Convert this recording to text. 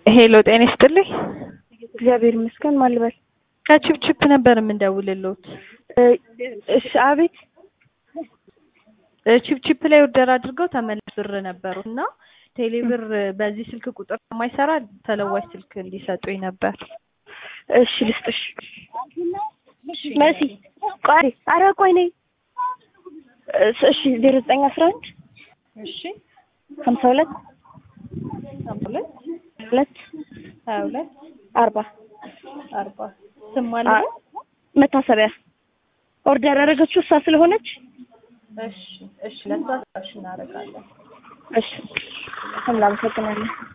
ሄሎ ጤና ይስጥልኝ። እግዚአብሔር ይመስገን። ማን ልበል? ከቺፕቺፕ ነበር የምንደውልልዎት። እሺ፣ አቤት። ቺፕቺፕ ላይ ኦርደር አድርገው ተመላሽ ብር ነበሩ እና ቴሌ ብር በዚህ ስልክ ቁጥር የማይሰራ ተለዋጭ ስልክ እንዲሰጡኝ ነበር። እሺ፣ ልስጥሽ። መሲ ቆይ፣ ኧረ ቆይ ነይ። እሺ፣ ዜሮ ዘጠኝ አስራ አንድ እሺ ሀምሳ ሁለት ሁለት ሁለት ሀያ ሁለት አርባ አርባ ስም ማለት ነው። መታሰቢያ ኦርደር ያደረገችው እሷ ስለሆነች እሺ እሺ፣ ለእሷ እሺ እናደርጋለን። እሺ፣ እናመሰግናለን።